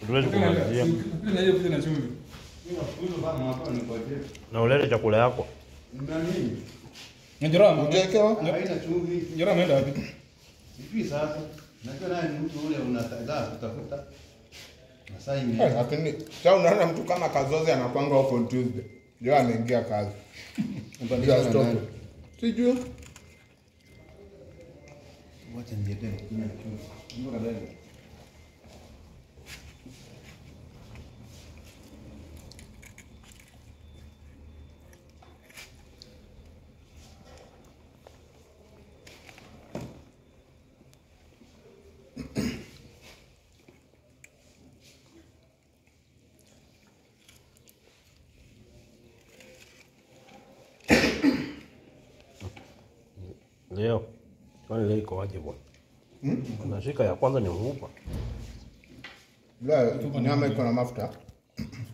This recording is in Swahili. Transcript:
Tuwezi kumalizia. Pika na hiyo pika na chumvi. Na ulete chakula yako. Njora ama? Ukiwekewa? Haina chumvi. Njora ameenda wapi? Sijui sasa. Najua naye ni mtu ule unataka kutafuta. Masaa Eh, ime. Lakini sasa unaona mtu kama Kazozi anapanga huko on Tuesday. Ndio ameingia kazi. Ndio stop. Sijui. Wacha niende kunywa chumvi. Mbona bado? Leo. Kwani leo iko aje bwana? Unashika ya kwanza ni mfupa. Leo nyama iko na mafuta.